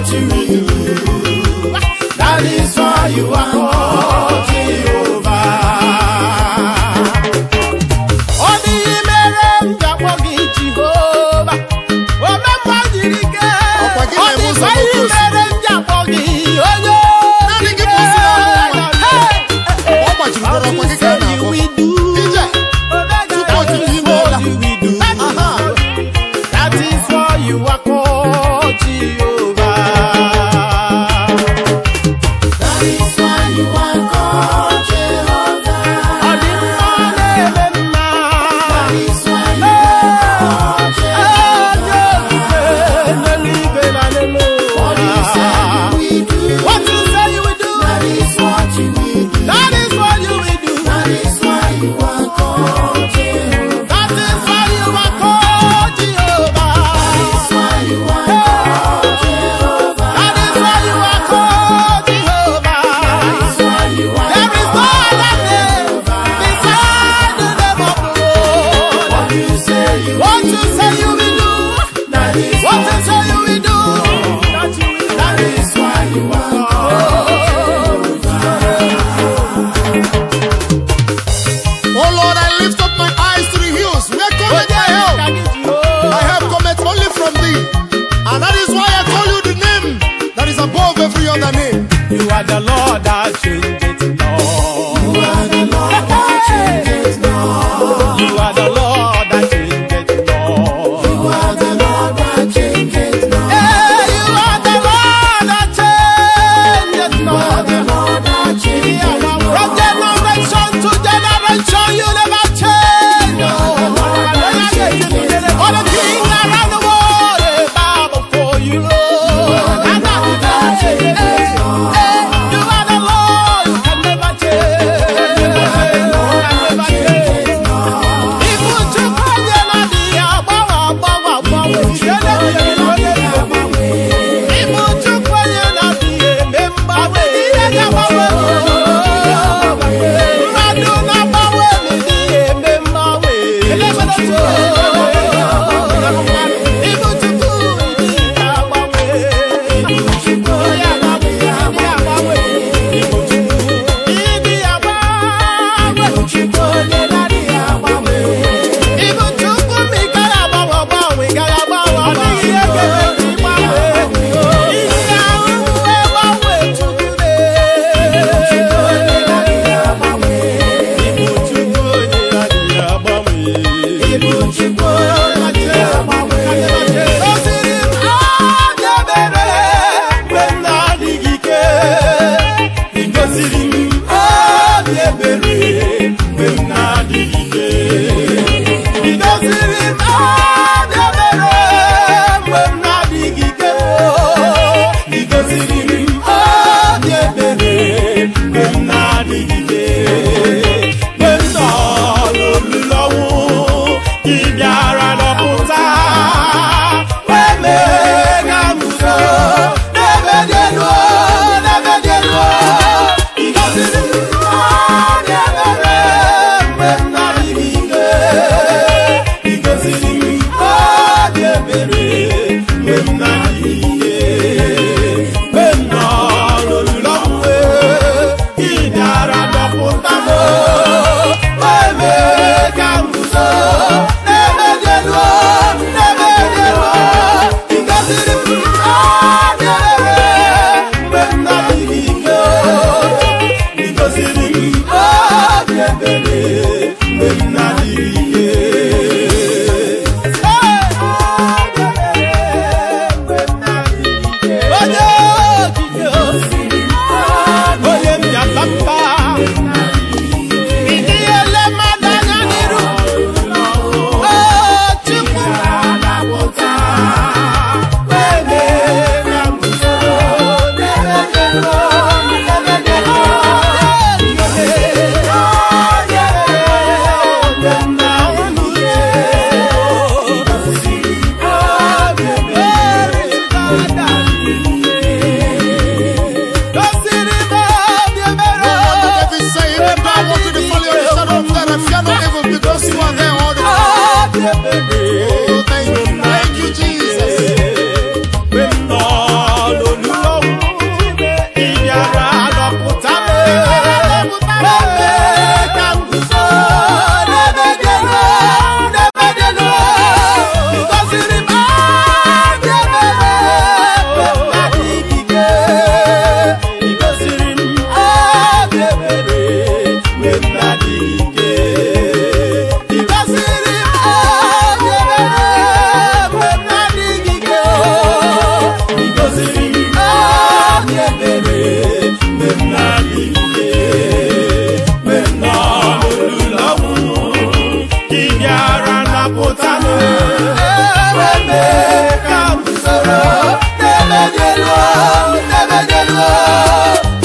you will do. That is why you are called Jehovah. Ọ dịghị mere m ji akpọ gị Jehova. Omemma jiri ike. Ọkwa gị Ọ na-eme ụzọ dịkwa ihe n'oke mere m ji akpọ gị onye Naanị gị bụ osi n'ọnụ ụwa. Ọ gbajiri mkpọrọ ọkwa gị ka a na-akpọ. Ije. Tupu o jiri ime ụla. Aha. That is why you are called Jehovah. That is why you are called Jehovah. Ọ dị mma na-eme mma. That is why you are called Jehovah. N'eluigwe na n'elu ụwa. What you say you will do. That is what you will do. That is what you will do. That is why you are called Jehovah. That is why you are called Jehovah. That is why you are called Jehovah. That is why you are called Jehovah. That is why you are There is no other name beside the name of the Lord. What you say you What you say you will do. That is what you say you will do. That you will That is why you are Oh Lord, I lift up my eyes to the hills. Where cometh my help? My help cometh only from thee. And that is why I call you the name that is above every other name. You are the Lord that changes Lord. You are the Lord that changes Lord. You are the Lord that changes Lord. You are the Lord that changes Lord. Hey, you are the Lord that changes Lord. You are the Lord that changes Lord. From generation to generation, you never change. All the kings around the world, they bow before you, Lord. And that changes Lord. You are the Lord, you can never change. You can never change. Ibu Chukwu onye na-adịghị agbanwe agbanwe agbanwe. Ijele ijele agbanwe. Ibu Chukwu onye na-adịghị eme mgbanwe. Ihe ga-agbanwe. Mmadụ na-agbanwe na-adịghị eme mgbanwe. Ibu Chukwu ịdịghị agbanwe. Ibu Chukwu onye na-adịghị agbanwe. Ibu Chukwu ịdịghị agbanwe. Ibu Chukwu onye na-adịghị agbanwe. Ibu Chukwu ma ị gaghị agbanwe agbanwe, ị gaghị agbanwe agbanwe. Ọ dịghị ihe ga-eme ka ị gbanwee. Ihe ahụhụ agbanwe Chukwu na-eme. Ibu Chukwu onye na-adịghị agbanwe. Ibu Chukwu onye na-adịghị agbanwe. Ibu Chukwu onye na-adịghị agbanwe. O siri m anya ebere mgbe m na-adịghị ike. Ị gosiri m obi ebere mgbe m na-adịghị ike. Ị gosiri m obi ebere mgbe m na-adịghị ike. Ị gosiri m obi ebere mgbe m na-adịghị ike. Mgbe m nọ n'olulu ọnwụ, ị bịara nọpụta. Wee mee ka m guzo n'ebe dị elu, n'ebe dị elu. Ị gosiri m obi ebere mgbe m na-adịghị ike. Ị gosiri m obi ebere mgbe m na-adịghị ike. Mgbe m nọ n'olulu ọnwụ, ị bịara dọpụta m. Wee mee ka m guzo n'ebe dị elu, n'ebe dị elu. Ị gosiri m obi ebere mgbe m na-adịghị ike. Ị gosiri m obi ebere mgbe m na-adịghị ike. Onye okike osiri onye mbịatamba ịdị ele mmadụ anya n'iru o Chukwu na-apụta wee mee ka m guzo n'ebe dị elu, n'ebe dị elu. Onye mgbe m na-ahụ n'uche gosiri obi ebere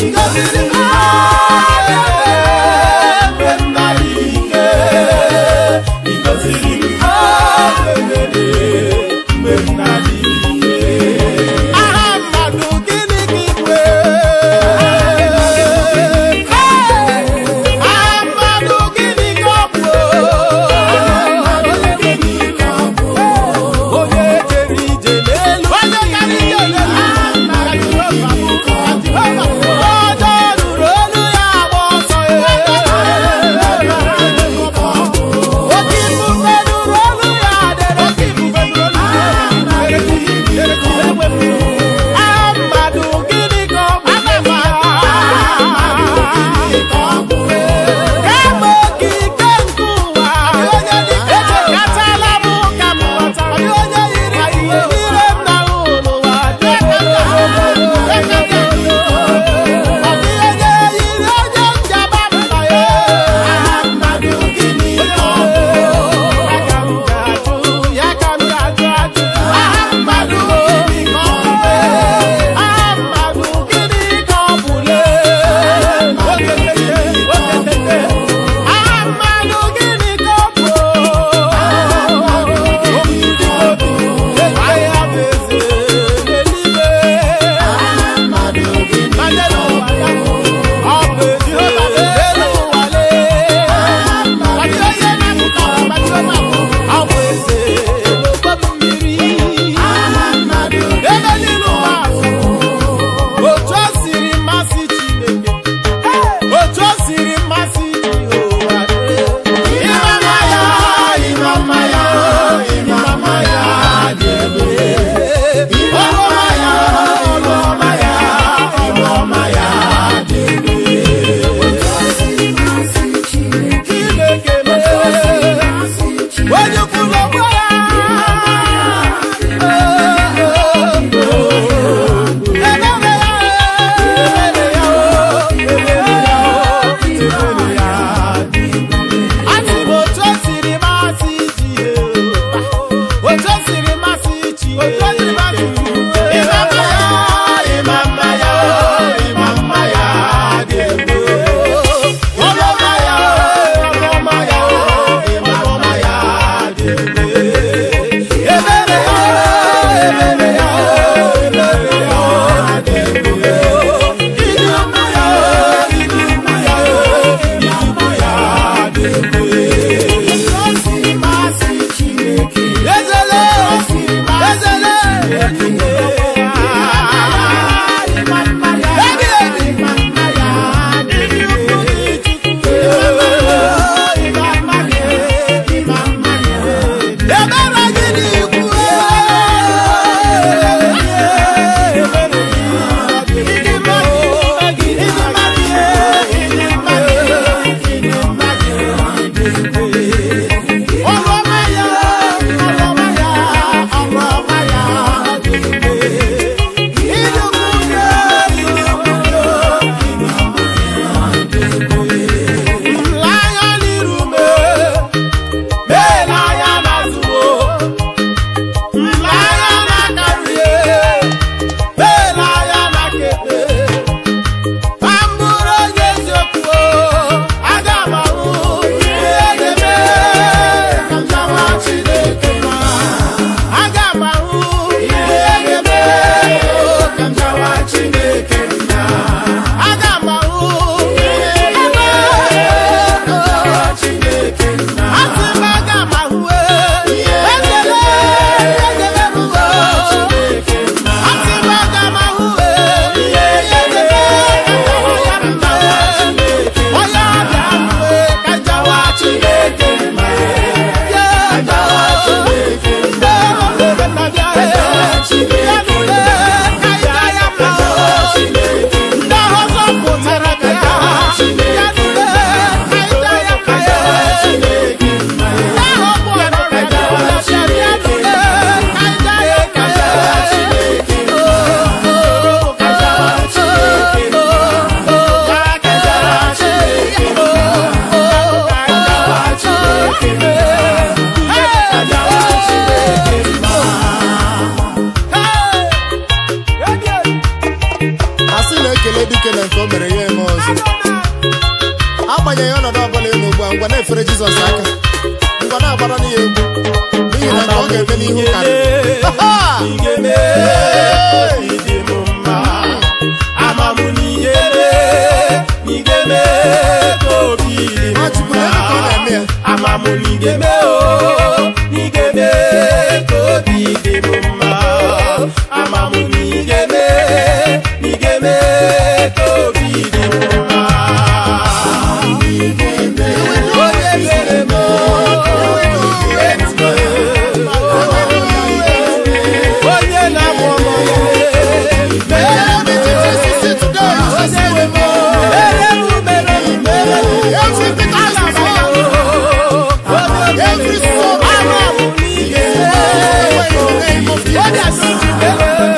gọziri m mgbe m nara ike ịgọziri m mgbe m nara ike aha mmadụ gịnị ka igwe aha mmadụ gịnị ka ọ bụ onye jere ije n'elu onye gara ije n'elu ka Jehova bụ ka Jehova bụ onye ruru kelee dike na nke o mere ya eme ọzọ agbanyeghị ọnọdụ ọbụla ị nọ ugbu a ngwa na-efere jizọs aka ngwa na-agbara n'ihe egwu n'ihi na nke ọ ga-eme n'ihu karịrị Ha, ha! Nwachukwu, lee ka ọ na-eme ya. Amamụ n'igeme o, n'igeme ka obi dị m mma. Amamụ n'igeme, n'igeme ka obi dị m mma. Onye mere m o, onye na-amụ ọmụ ya, mere m Every detail you see today, you shall see them all. mere m mere m mere m. Every detail you see, every soul, in the name of Jesus.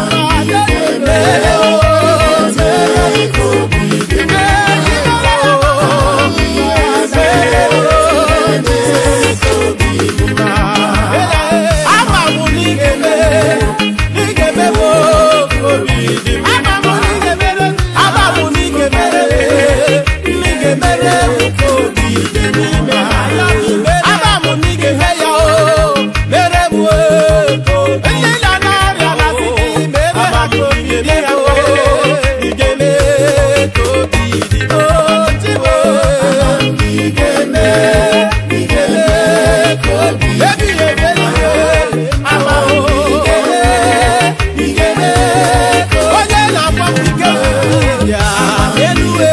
onye na-agba m ike ya elue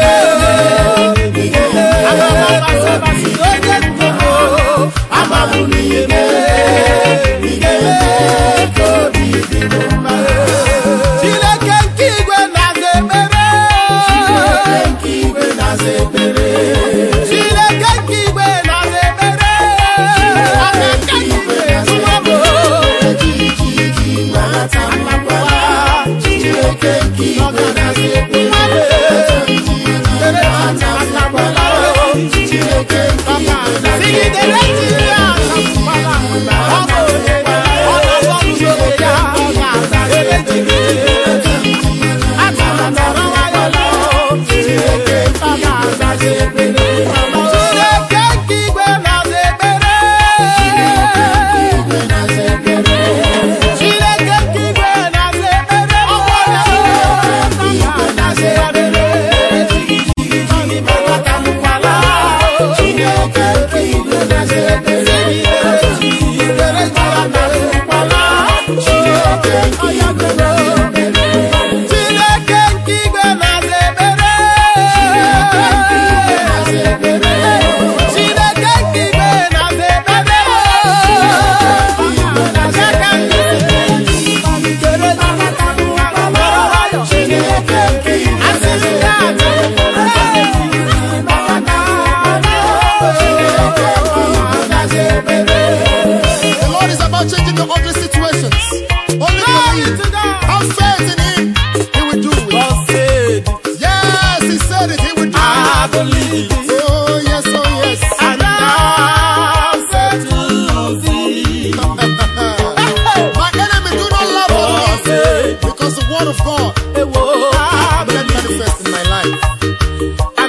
onye ndogo amabụ n'ime Chineke nke igwe na-aza ekpere Chineke nke igwe na-aza ekpere Chineke nke igwe na-aza ekpere Chineke nke igwe na-aza ekpere Chineke nke igwe na-aza ekpere Chineke nke igwe na-aza ekpere Chineke nke igwe na-aza ekpere The Lord is about changing the ugly situations. Only believe. Have faith in Him. He will do it. Yes, He said it. He will do it. Oh, yes, oh, yes. My enemy do not laugh at me because the word of God will let manifest in my life.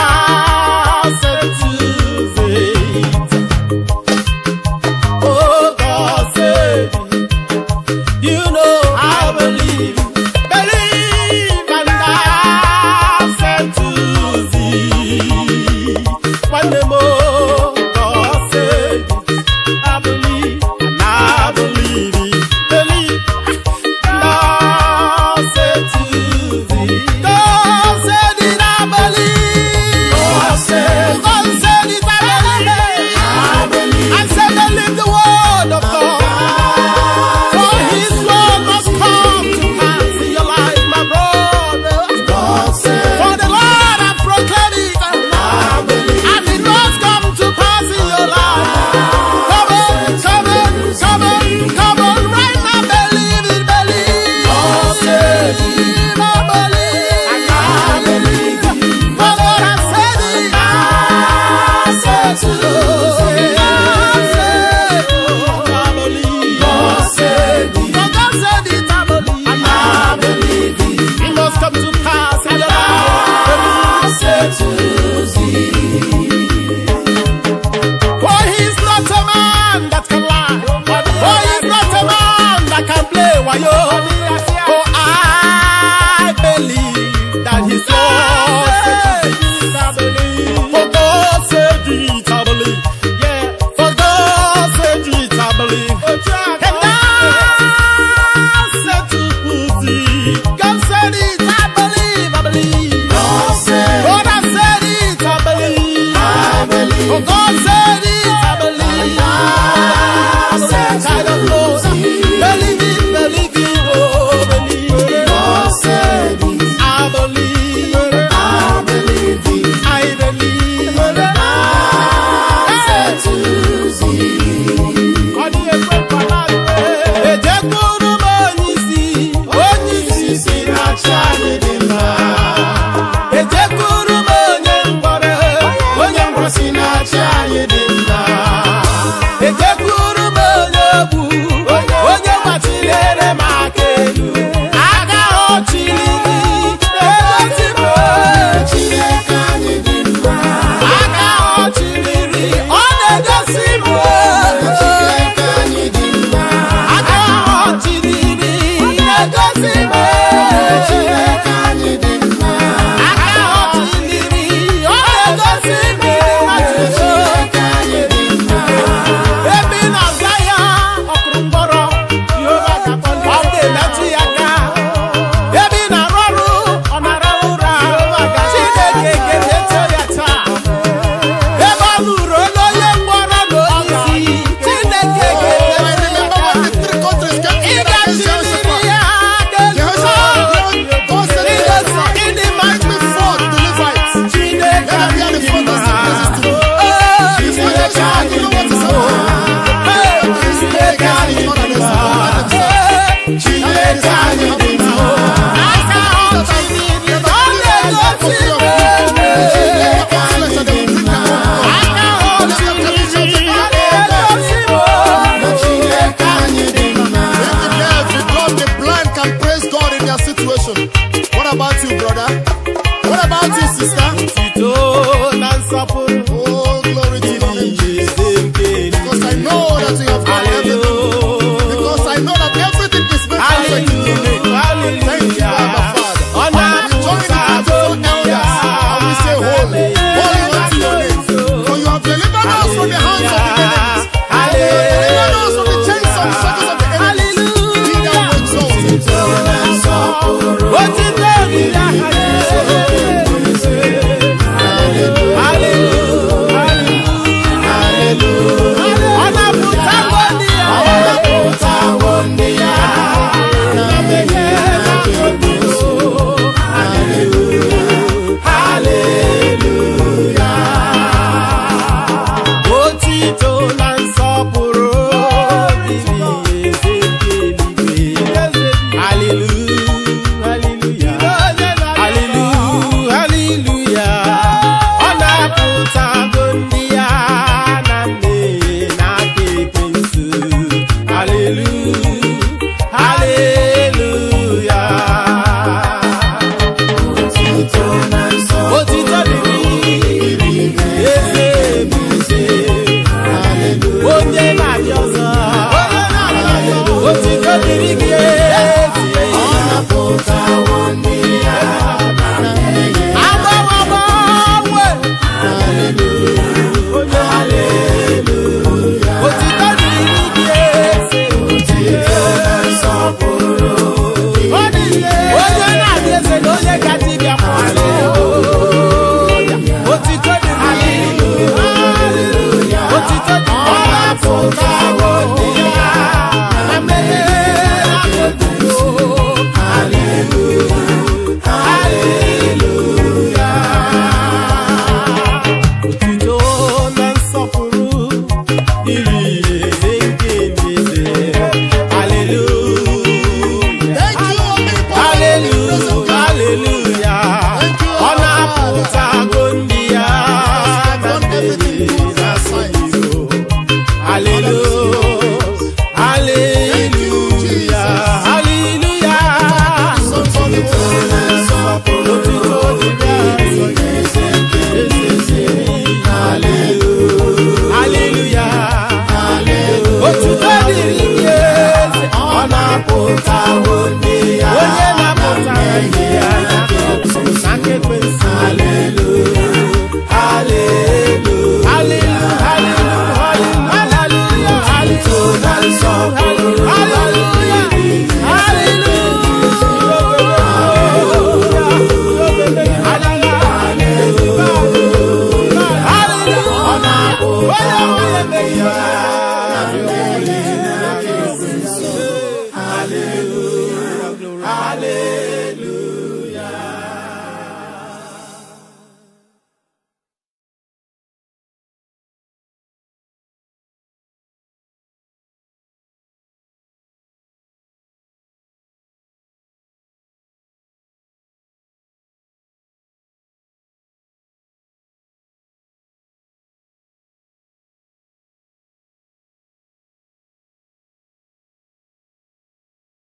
You know I believe, believe and I said to thee. One day more, God said it. I believe and I believe it. Believe and I said to thee. said it, I believe, I believe. God said, God has said it, I believe. I believe. Oh, God said it, I believe. I believe, child of Lord. Believe it, believe it, oh, believe it. God said it, I believe, I believe it. I believe. I said to thee, Ọ dị ekwe nkwala mgbe. Ejekwuru m onye isi, onye isi si na-achị anyị dị mma. Ejekwuru m onye mkpọrọ, onye mkpọrọ si na-achị anyị dị mma. Ejekwuru m onye ogbu, onye gbachilere m aka elu. Aka ọ chịlịrị, egosi m Chineke anyị dị mma. aka ọ chịlịrị, ọ na-egosi m Chineke anyị dị mma. aka ọ chịlịrị, na-egosi m Chineke anyị dị mma. aka ọ chịlịrị, ọ na-egosi m Chineke anyị dị mma. ebe ị na-aza ya ọkụrụ mkpọrọ Jehova ga-akpọli ọ ga-emetụ ya aka ebe ị na-arụ ọrụ ọ na-ara ụra Chineke ga-emetụ ya taa ebe ọ lụrụ olu onye mkpọrọ na onye isi Chineke I ga-emetụ ya remember aka when the three countries came ị together against ga-achịlịrị Jehoshaphat. ya Jehoshaphat, God said, ị ga-eso ịdị mma Make me fought the Levites. Chineke Let them hear the anyị front and mma. places to me. Oh, If you don't Chineke shout, you anyị know what is mma. happening. Hey, Chineke anyị Not an mma. example. Hey, Chineke anyị dị mma. Aka ọ chịlịrị, ọ na-egosi m Chineke anyị dị mma. aka ọ chịlịrị, ọ na-egosi m Chineke anyị dị mma. If the deaf, the dumb, the blind can praise God in their situation, what about you, brother?